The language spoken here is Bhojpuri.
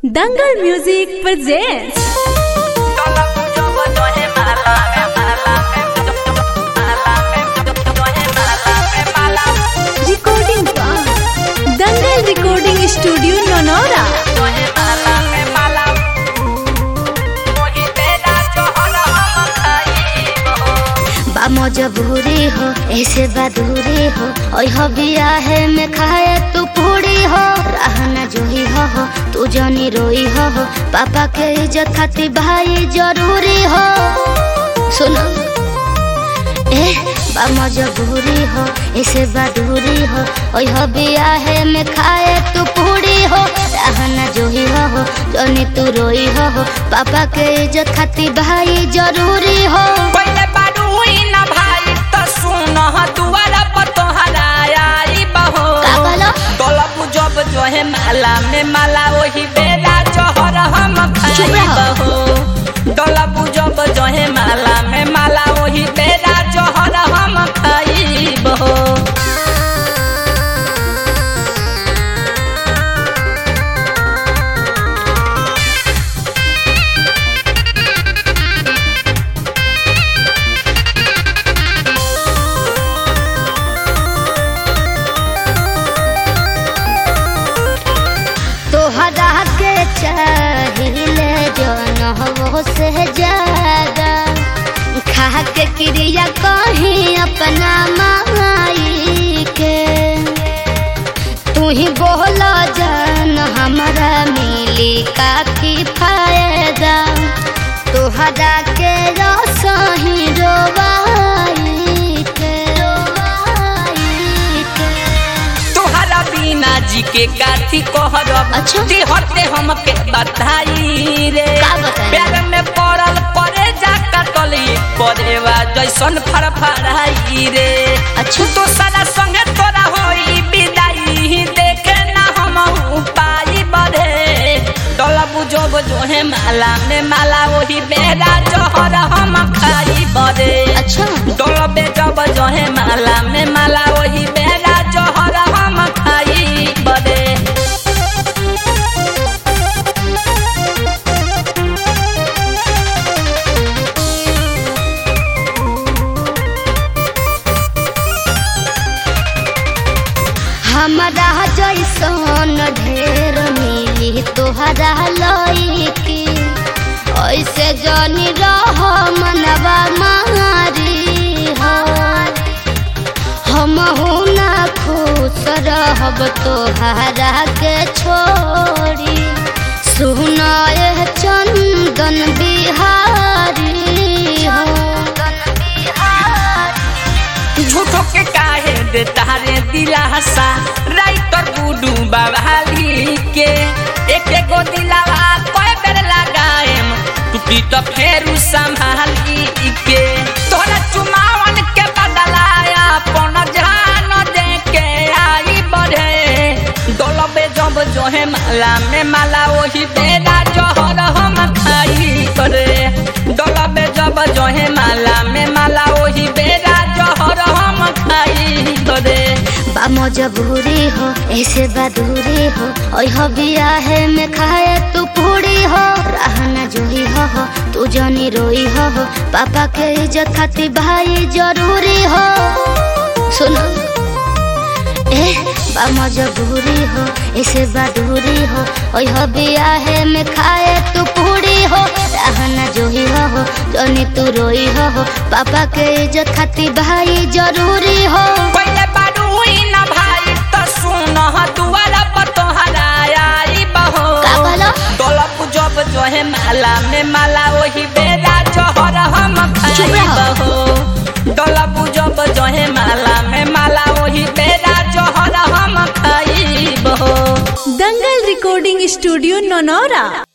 Dangal music presents recording by Dangal recording studio नोनोरा बा मजबूरी हो ऐसे बदूरी हो ओय हो बिया है में खाए तू पूरी हो रहना जोही हो हो तू जनी रोई हो हो पापा के इज्जत खातिर भाई जरूरी हो सुनो ए बा मजबूरी हो ऐसे बदूरी हो ओय हो बिया है में खाए तू पूरी हो रहना जोही हो हो जनी तू रोई हो हो पापा के इज्जत खातिर भाई जरूरी हो पहिले बारू हुई न भाई त सुन दुआरा पर तोहरा आई बहो का कहलो? दौलत जब जो है माला में माला वही बेरा जहर हम चुप खाई रहो। बहो दौलत जब जो है माला में माला वही बेरा जहर हम खाई बहो तोहरा के चाहिए जन हो से ज्यादा खा के क्रिया कहीं अपना माई के तू ही बोला जान हमारा मिली काफी फायदा तोहरा के रसही रोवाई के रोवाई के तोहरा बिना जी के काथी कहरब अच्छा। हते हमके बधाई रे का बताई? प्यार में पड़ल परे जा कटली परेवा जैसन फड़फड़ाई रे अच्छा। तो सारा संगे तोरा होई विदाई देखे ना हम पाई बढ़े डोला बुझब जो है माला में माला वही बेरा जहर हम खाई बढ़े अच्छा डोलबे जब जहे माला में माला वही बेरा जहर हम खाई बदे हमारा जैसन ढेर मिली तोहरा लईकी ऐसे जनी रह मनवा मारी हो हम ना खुश रहब तोहरा के छोड़ी सुनाए चंदन बिहारी हो झूठो के काहे दे तारे दिलासा राइटर गुडू बाबाली के एक एगो दिलावा कोई बेर लगाएम टूटी तो फेरू संभाली के तोरा चुमावन के बदलाया पन जान दे के आई बढ़े डोलबे जब जो है माला में माला वही बेरा जहर हम खाई करे डोलबे जब जो है माला में माला वही बेरा जहर हम खाई करे बा मजबूरी हो ऐसे बदूरी हो ओय हो बिया है में खाए तू पूरी हो रहना जोही हो हो तू जनी रोई हो हो पापा के इज्जत खातिर भाई जरूरी हो सुनो ए बा मजबूरी हो ऐसे बदूरी हो ओय हो बिया है में खाए तू पूरी हो रहना जोही हो हो जनी तू रोई हो हो पापा के इज्जत खातिर भाई जरूरी हो पहिले बारू हुई न भाई त सुन दुआरा पर तोहरा आई बहो का कहलो? डोलप जब जो है माला में माला वही बेरा जहर हम खाई चुप रहो। बहो डोलप जब जो है माला में माला वही बेरा जहर हम खाई बहो दंगल recording studio नोनोरा